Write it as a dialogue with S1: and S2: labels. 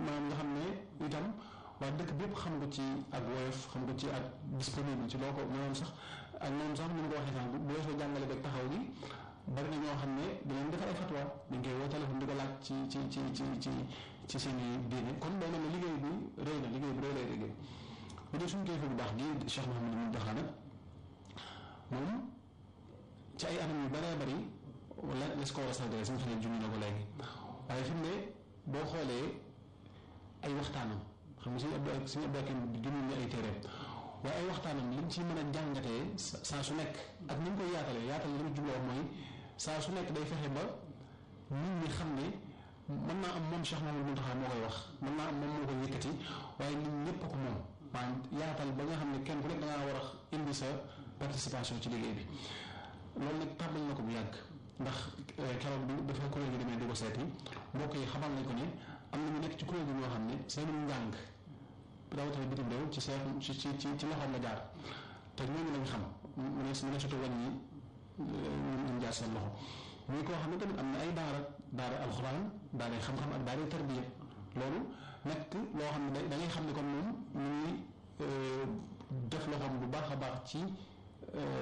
S1: maanaam nga xam ne itam waa dëkk bi yëpp xam ko ci ak woyof xam ko ci ak disponible ci loo ko maanaam sax ak moom sax ni ma ko waxee sànq bu weesoo jàngale beeg taxaw gi bari na ñoo xam ne dinañ defar ay fatwa dañ koy woo téléphone di ko laaj ci ci ci ci ci ci seen i diine kon day mel ne liggéey bi rëy na liggéey bi rëy lay liggéey bu dee suñu kilifa bu baax gi Cheikh Mouhamadou Mountakha nag moom ci ay anam yu bëree bëri wala les ko war a saldee suñu xale junñu na ko léegi waaye fi mu ne boo xoolee ay waxtaanam xam nga suñu abdo suñu abdoakim junñu ñu ay téeréem waaye ay waxtaanam liñ ci mën a jàngatee saa su nekk ak ni ñu koy yaatalee yaatal li mu jubloo mooy saa su nekk day fexe ba nit ñi xam ne mën naa am moom Cheikh Mouhamadou Mountakha moo koy wax mën naa am moom moo koy yëkkati waaye nit ñëpp ko moom maanaam yaatal ba nga xam ne kenn ku nekk da ngaa war a indi sa participation ci liggéey bi loolu nag tàmbali na ko bu yàgg ndax keroog bi dafa kuréel gi demee di ko seeti mbokk yi xamal nañ ko ne am na ñu nekk ci kuréel gi ñoo xam ne seen njàng rawatina bitim réew ci seen ci ci ci ci loxoom la jaar te ñooñu lañ xam mu ne mu ne surtout wàññi ñu jaar seen loxo muy koo xam ne tamit am na ay daara daara alxuraan daara xam-xam ak daara tarbiya loolu nekk loo xam ne da ngay xam ne kon moom ñu ngi def loxoom bu baax a baax ci